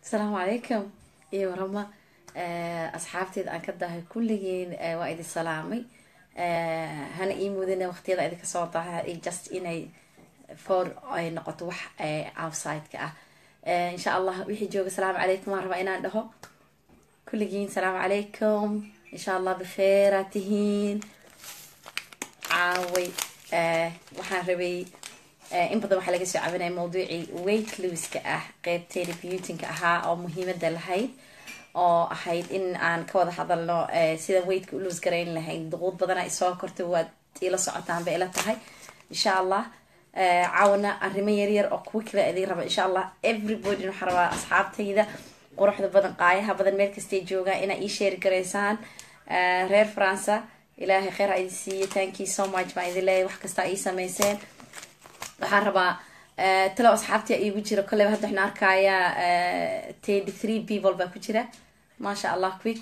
asalaamu calaykum iyo warama asxaabteeda aan ka dahay kulligiin waa idin salaamay hana ii mudina waqtiyada idinka soo daha just inay for ay noqoto wax outside-ka ah insha allah wixii jooga asalaamu calaykum waan rabaa inaan dhaho kulligiin asalaamu calaykum insha allah bikheera tihiin caaway waxaan rabay in badan waxaa laga soo cabinaya mawduucii weight looska ah qeybteeda beautinka ahaa oo muhiimada lahayd oo ahayd in aan ka wada hadalno sida weightka u loos garayn lahayd duquud badana isoo korta waad ila socotaan bay ila tahay insha allah caawana arrimo yaryar oo kuwa kale idin raba insha allah everybody waxaa rabaa asxaabtayda quruxda badan qaayaha badan meel kastay joogaan inaa ii sheeri garaysaan reer faransa ilaahay kheyr ha idin siiye thank you so much baan idin leeyahy wax kasta ii sameyseen waxaan rabaa talo asxaabtii iigu jira kolleyba hadda waxaan arkayaa tenty three people baa ku jira maasha allah quick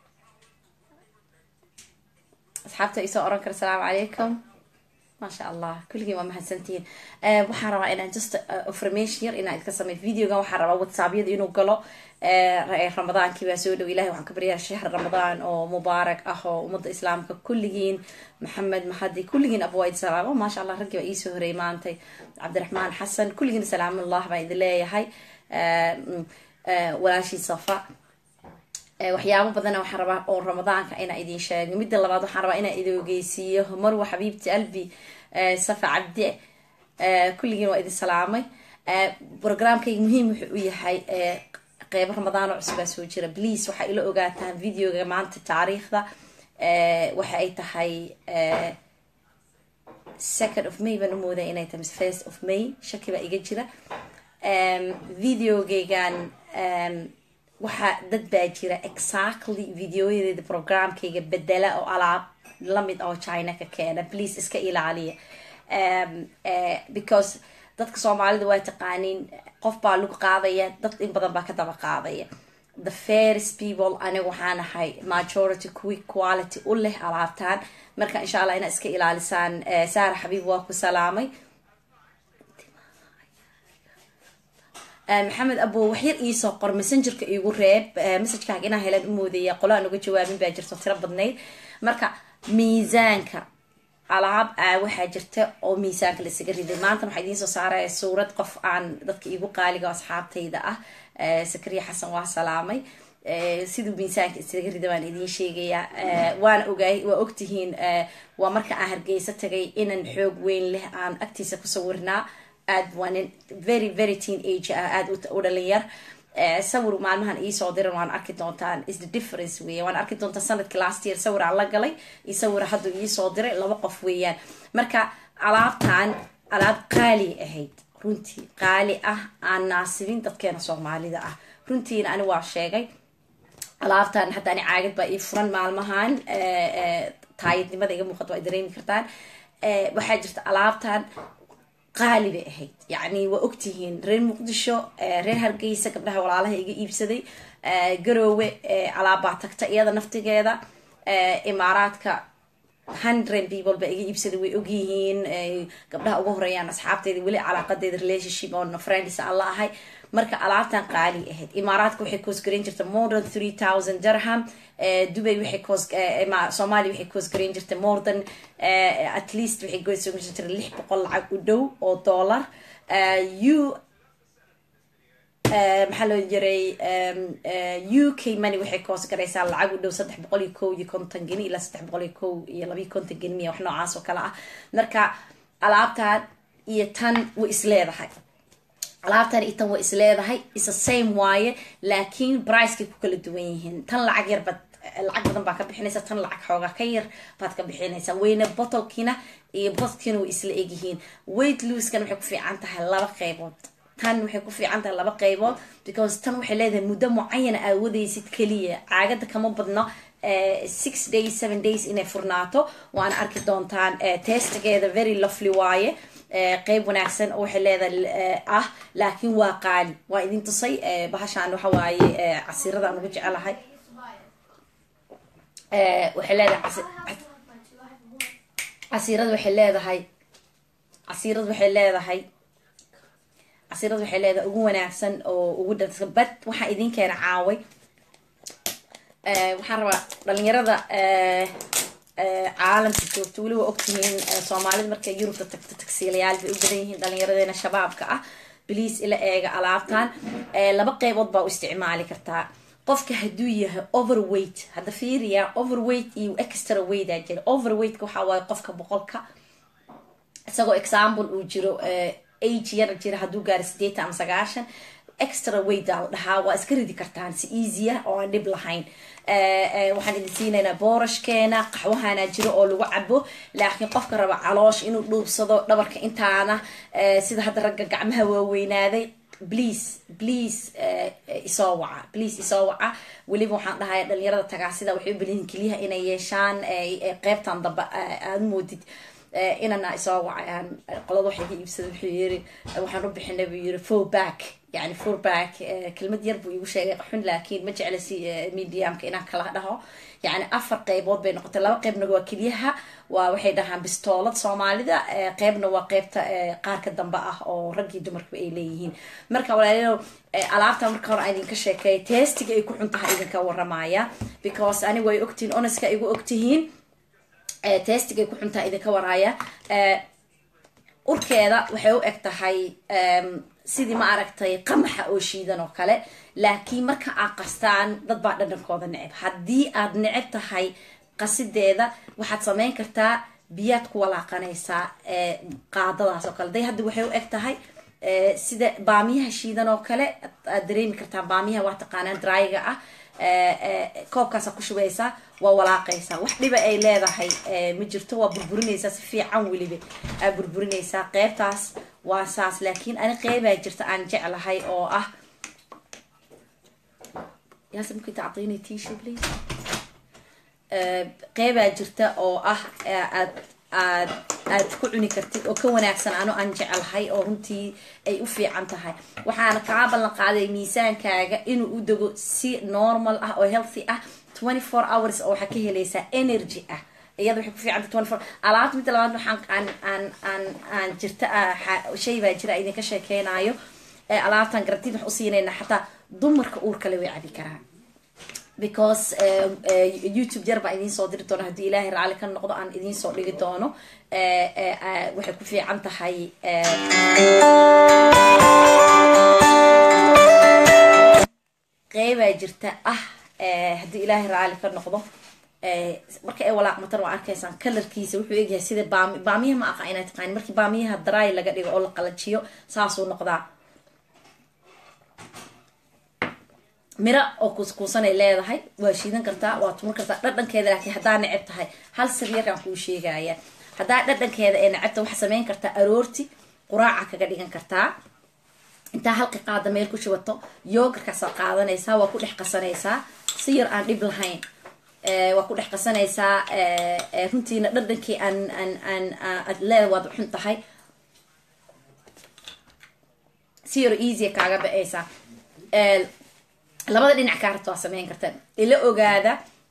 asxaabta isoo oran kara asalaamu calaykum maasha allah kulligiin waa mahadsantihiin waxaan rabaa inaan just information yar inaan idka sameyo videogan waxaan rabaa whatsaappyada inuu galo ramadaankii baa soo dhow ilahi waxaan ka baryaa shahr ramadaan oo mubaarak ah oo ummadda islaamka kulligiin maxamed mahadi kulligiin abwaid salaamo maasha allah raggii baa iisoo horeeyay maantay cabdiraxmaan xasan kulligiin salaamullah baan idin leeyahay walaashii safa waxyaabo badana waxaan rabaa oo ramadaanka inaa idin sheego midda labaad waxaan rabaa inaa idin ogeysiiyo marwa xabiibti albi safa cabdi kulligiin waa idin salaamay programkayga muhiim wuxuu u yahay qeybo ramadaan oo cusubaa soo jira please waxaa ila ogaataan videoga maanta taariikhda waxa ay tahay second of may baan u moodaa inay tahay mise first of may shaki baa iga jira videogaygan waxaa dad baa jira exactly videoyadeeda programkayga bedela oo alaab lamid oo china ka keena please iska ilaaliya because dadka soomaalida waa taqaaniin qof baa lagu qaadaya dad in badan baa ka daba qaadaya the first people aniga waxaan ahay majority quick quality u leh alaabtaan marka insha allah inaad iska ilaalisaan saara xabiib waa ku salaamay maxamed abo waxyar iisoo qor messengerka iigu reeb messagekaaga inaa helaan u moodaya qolo aan uga jawaabin baa jirto tiro badnayd marka miisaanka alaab waxaa jirta oo miisaanka laisaga riday maanta waxaa idiin soo saaraya suurad qof aan dadka iigu qaaliga asxaabtayda ah sakariya xasan waa salaamay siduu miisaanka isaga rida baan idiin sheegayaa waana ogaay waa ogtihiin waa marka aan hargeysa tagay inan xoog weyn leh aan agtiisa ku sawirnaa aad waa nin very very teen age ah aada u dhalinyar sawir maalmahan iisoo diran waan arki doontaan is the difference weya waan arki doontaan sanadkii last year sawir aan la galay iyo sawira hadduu iisoo diray laba qof weeyaan marka alaabtan alaab qaali ahayd runtii qaali ah aan naasibin dadkeena soomaalida ah runtiina ani waa sheegay alaabtan hadda ani caagad baa ii furan maalmahan taayidnimada iga muuqato waa dareemi kartaan waxaa jirta alaabtan qaali bay ahayd yacni waa ogtihiin reer muqdisho reer hargeysa gabdhaha walaalaha iga iibsaday garoowe alaabbaa tagta iyada naftigeeda imaaraadka hundred people baa iga iibsaday way ogyihiin gabdhaha ugu horeeyaan asxaabteeda weli calaaqadeeda relationship on friends aan la ahay marka alaabtan qaali ahayd imaaraadka waxay koosgareyn jirta more than three thousand dirham dubay waxay koos soomaaliya waxay koosgareyn jirta more than at least waxay koosgareyn jirta lix boqol lacag u dhow oo dollar u maxaa loo jiray u k money waxay koos garaysaa lacag u dhow saddex boqol iyo kow iyo konton geni ilaa saddex boqol iyo kow iyo labayo konton geni miya wax noocaas oo kale ah marka alaabtan iyo tan way isleedahay alaabtan iyo tan way isleedahay isa same waaye laakiin bricekay ku kala duwan yihiin tan lacag yar bad lacag badan baa ka bixinaysa tan lacag xoogaa ka yar baad ka bixinaysaa weyna botolkiina iyo botkiina way isla egyihiin weight looskan waxay ku fiican tahay laba qeybood tan waxay ku fiican tahay laba qeybood because tan waxay leedahay muddo mucayana aad wadaysid keliya caagada kama badno six days seven days inay furnaato waana arki doontaan testigeeda very lovely waaye qeyb wanaagsan oo waxay leedahay ah laakiin waa qaali waa idin tusay bahashaan waxa waaye casiirada aan ugu jecelahay waxay leedahay casiirada waxay leedahay casiirada waxay leedahay casiirada waxay leedahay ugu wanaagsan oo ugu dhansan bad waxaa idin keena caaway waxaan rabaa dhalinyarada caalamka joogto weli waa ogtihiin soomaalida markay yurubta tagto tagsiilayaal bay u badan yihiin dhalinyaradena shabaabka ah bliis ila eega alaabtan laba qeybood baa u isticmaali kartaa qofka hadduu yahay overweight hadda fiiriya overweight iyo extra weight aa jira overweightka waxaa waaye qofka boqolka isagoo example uu jiro age yar jira hadduu gaaro sideetan ama sagaashan extra weight aa la dhahaa waa iska ridi kartaan si easy ah oo aan dhib lahayn waxaan idin siinaynaa boorashkeena qaxwahana jiro oo lagu cabo laakiin qofka raba caloosh inuu dhuubsado dhabarka intaana sida hadda ragga gacmaha waaweynaaday please please isoo waca please isoo waca weliba waxaan dhahaya dhalinyarada tagaasida waxay u beliyihin keliyaha inay yeeshaan qeybtan dambe aad moodid inana isoo wacayaan qolada waxay ka iibsada wuxuu yiri waxaan u bixinay buu yiri four back yani four back kelmad yar buu igu sheegay xun laakiin ma jecla si mediumka inaan kala dhaho yani afar qeybood bay noqotay laba qeybna waa keliyaha waa waxay dhahaan bistoolad soomaalida qeybna waa qeybta qaarka dambe ah oo raggii dumarkaba ay leeyihiin marka walaalayaal alaabta marka hore idinka sheekeey testiga ay ku xun tahay idinka waramaya because anigu ay ogtihiin oneska igu ogtihiin testigay ku xuntaa idinka waraaya urkeeda waxay u eg tahay sidii ma aragtay qamaxa oo shiidan oo kale laakiin marka aad qastaan dad baa dhadhankooda neceb haddii aad neceb tahay qasideeda waxaad sameyn kartaa biyaad ku walaaqanaysaa qaadadaas oo kale day hadda waxay u eg tahay sida baamiyaha shiidan oo kale aad dareemi kartaa baamiyaha waa taqaanaan dryga ah koobkaasa ku shubaysaa waa walaaqaysaa wax dhiba ay leedahay ma jirto waa burburinaysaa si fiican weliba aa burburinaysaa qeybtaas waa saas laakiin ani qeybaa jirta aan jeclahay oo ah qeybaa jirta oo ah aad aad aad ku cuni kartid oo ka wanaagsan ano aan jecelahay oo runtii ay u fiican tahay waxaana kaa ballan qaaday miisaankaaga inuu u dego si normal ah oo healthy ah twenty four hours oo waxaa ka helaysaa energy ah iyada waxay ku fiicanta twenty four alaabta midda labaad waxaan aan aan aan aan jirta shay baa jira idinka sheekeynayo alaabtan garantiid wax usiinayna xataa dumarka uurkale way cabi karaan because youtube jar baa idiin soo diri doona haddii ilaahay raali ka noqdo aan idiin soo dhigi doono waxay ku fiican tahay qeybaa jirta ah haddii ilaahay raali ka noqdo marka ay walaaqmatan waa arkaysaan kalarkiisa wuxuu egyahay sida baami baamiyaha ma aqa inaa taqaani markii baamiyaha dry laga dhigo oo la qalajiyo saasuu noqdaa miro oo kuuskuusanay leedahay waa shiidan kartaa waa tuman kartaa dhadhankeeda laakiin haddaa neceb tahay hal sir yarkaan kuu sheegaya haddaa dhadhankeeda ee necebta waxaa sameyn kartaa aroorti quraaca kaga dhigan kartaa intaa halka qaada meel ku shubato yoogarkaasaa qaadanaysaa waa ku dhex qasanaysaa si yar aan dhib lahayn waa ku dhex qasanaysaa runtiina dhadhankii aan aan aan aad leeda waad xun tahay si yar easy kaaga ba-aysaa labada dhinac kaa rabta waa sameyn karta ila ogaada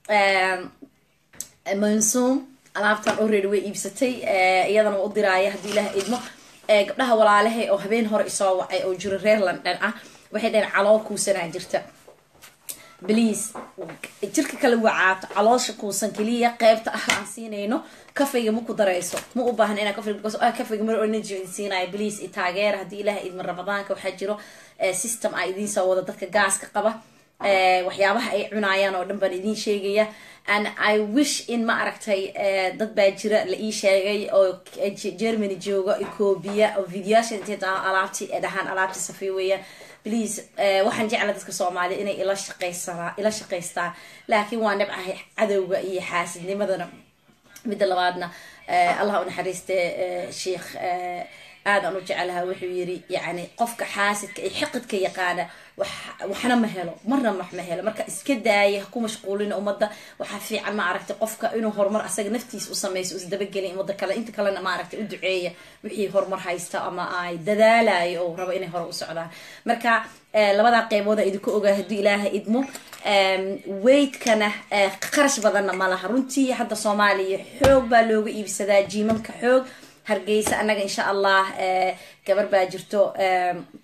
mansuum alaabtan already way iibsatay iyadana waa u diraaya haddii ilaah idmo gabdhaha walaalahay oo habeen hore isoo wacay oo jiro reer london ah waxay dhaheen calool kuusanaa jirta bliase jirka kale wacaato caloosha kuusan keliya qeybta ah aan siinayno kafayga ma ku darayso ma u baahan inaa kafayga kafayga mar energy siinayo bliase i taageera haddii ilaah idma ramadaanka waxaa jiro system a idiin soo wada dadka gaaska qaba waxyaabaha ay cunaayaan oo dhan baan idiin sheegaya and i wish in ma aragtay dad baa jira la ii sheegay oo germany jooga ethoobia oo videoyaasha intay alaabti dhahaan alaabti safiy weeyaan please waxaan jecla dadka soomaaliya inay ila shaqaysanaa ila shaqaystaan laakiin waa nabcahay cadowga iyo xaasidnimadana midda labaadna allah u naxariiste sheikh aadaan u jecelaha wuxuu yiri yani qofka xaasidka ee xiqidka yaqaana waxna ma helo marna wax ma helo marka iska daaya ha ku mashquulina ummadda waxaa fiican ma aragtay qofka inuu horumar asaga naftiisa u sameyso isdabagelin ummadda kale inta kalena ma aragtay u duceeya wixii horumar haysta ama ay dadaalayo oo rabo inay hore u socdaan marka labadaa qeybooda idinku ogaa haddii ilaaha idmo weydkana qarash badanna ma laha runtii hadda soomaaliya xoog baa looga iibsadaa jiimamka xoog hargeysa annaga insha allah gabar baa jirto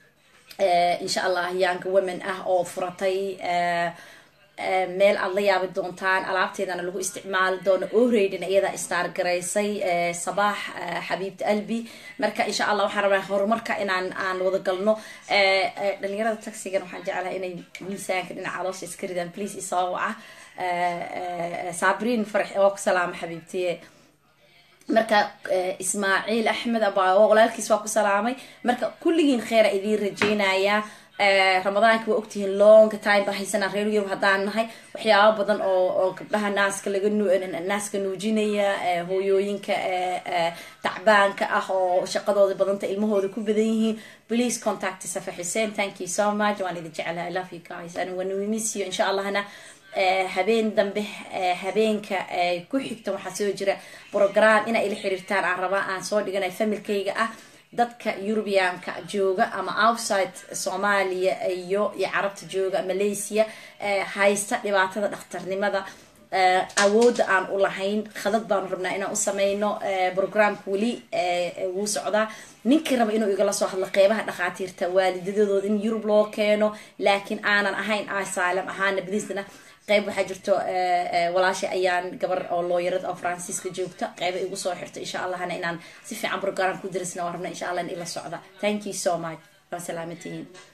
insha allah young women ah oo furatay meel aad la yaabi doontaan alaabteedana lagu isticmaali doono oreydina iyadaa istaar garaysay sabaax xabiibta albi marka insha allah waxaan rabaa horumarka inaan aan wada galno dhalinyarada taxigan waxaan jeclahay inay miisaanka dhinaca caloosha iska ridaan please isoo waca sabriin farax waa ku salaama xabiibtiye marka ismaaciil axmed aba walaalkiis waa ku salaamay marka kulligiin kheera idiin rajeynayaa ramadaanka waa ogtihiin longa time baa haysanaa reer yurub haddaan nahay waxyaaba badan oo oo gabdhaha naaska laga naaska nuujinaya hooyooyinka tacbaanka ah oo shaqadooda badanta ilmahooda ku badan yihiin please contact safa xuseen thank you so much waan idin jeclaha i love you guys and when we miss you insha allahna habeen dambe habeenka ku xigta waxaa soo jira program inaa ila xiriirtaan aan rabaa aan soo dhiganay familkayga ah dadka eurubianka jooga ama outside soomaaliya iyo iyo carabta jooga malaysia haysta dhibaatada dhakhtarnimada awoodda aan u lahayn khadad baanu rabnaa inaan u sameyno programka weli wuu socdaa ninkii raba inuu igala soo hadlo qeybaha dhakhaatiirta waalidadooda in yurub loo keeno laakiin aanan ahayn asylum ahaana badiisna qeyb waxaa jirto walaasha ayaan gabar oo looyarad oo francisca joogta qeyba igu soo xirto insha allahna inaan si fiican program ku darisna waan rabna insha allah in ila socda thank you so much waa salaamatihiin